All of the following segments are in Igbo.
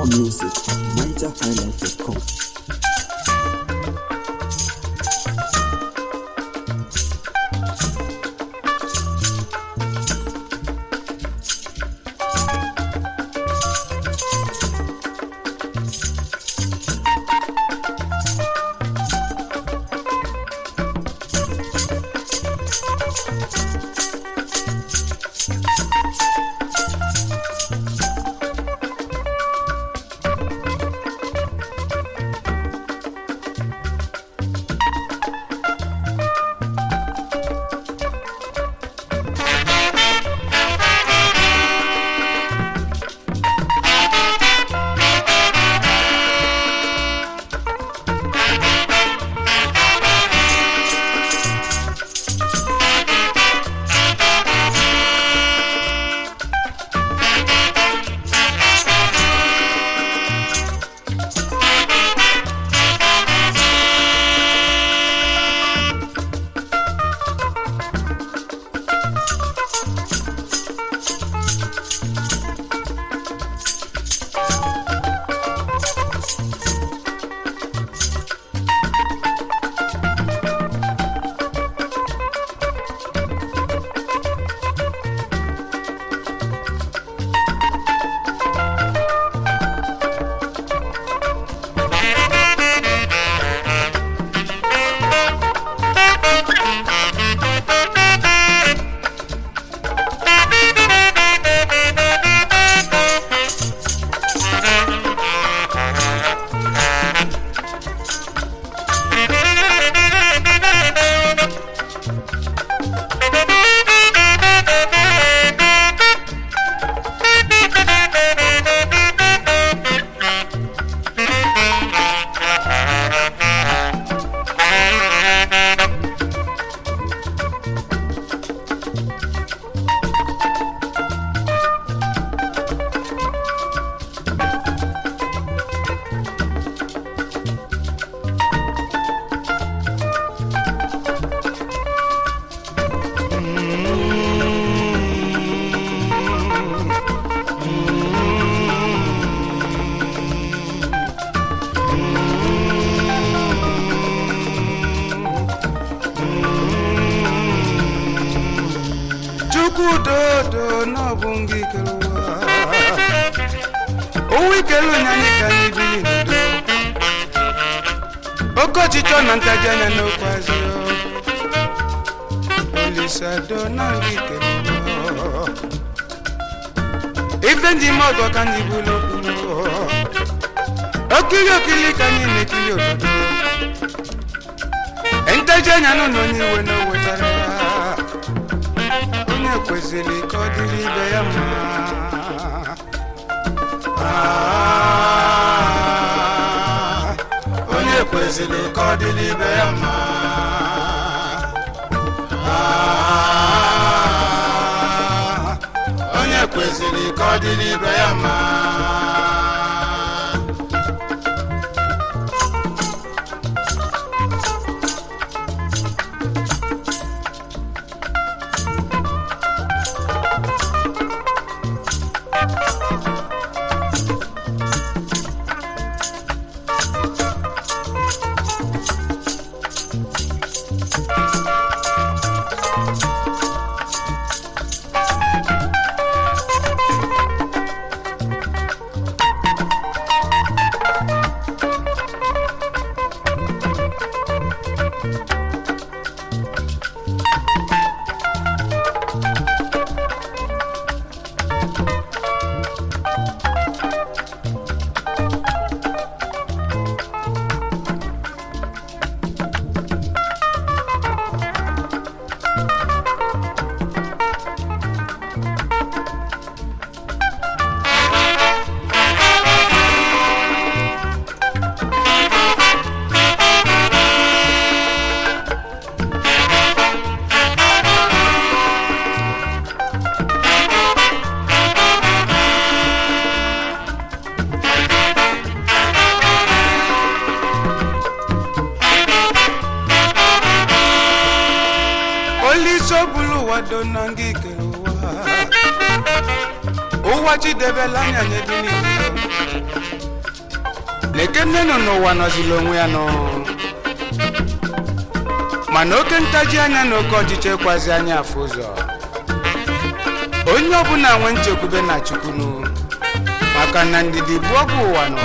More music, NigerHighlife.com. chukwudodo n'ọbụ ngị kere ụwa owu ikelu nyanyị ka anyị biri n'udo oke ọchịchọ na ntaji anya n'okwu azụ olisado na ngị kere ụwa ife ndị ime ọgọ ka anyị bụrụ okwu okiri okiri ka anyị na-ekiri obodo ntaji anya nụ na onye iwe na o wetara ya onye kwesịrị ka ọ dịrị ibe ya mma Ah, onye kwesịrị ka ọ dịrị ibe ya mma Ah, onye kwesịrị ka ọ dịrị ibe ya mma olisi obulu ụwa do na nga ikere ụwa ụwa chidebela anya nye dị n'ihu lekene nọ n'ụwa nọzila onwe ya nọ mana oke ntaji anya na oke ọchịchị ekwazi anya afụ ụzọ onye ọbụla nwe nchekwube na chukwunu maka na ndidi bụ ọgwụ ụwa nọ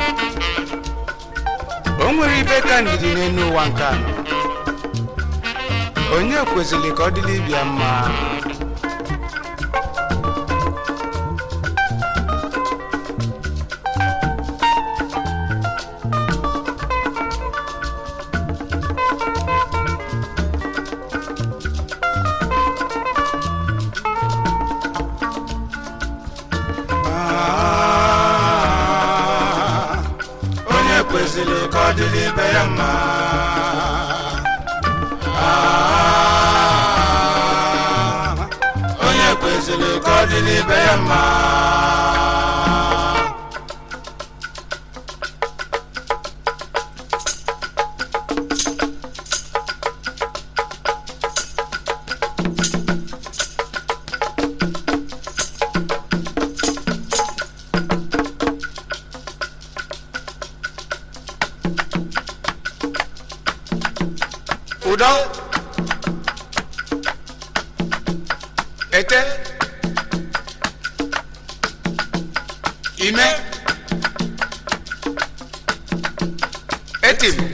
o nwere ibe ka ndidi n'elu ụwa nke anọ onye kwesịrị ka ọ dịrị ibia mma onye kwesịrị ka ọ dịrị ibe ya mma onye kwesịrị ka ọ dịrị ibe ya mma ụdọ ete ime etim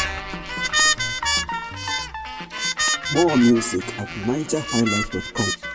More music at NigerHighlife.com.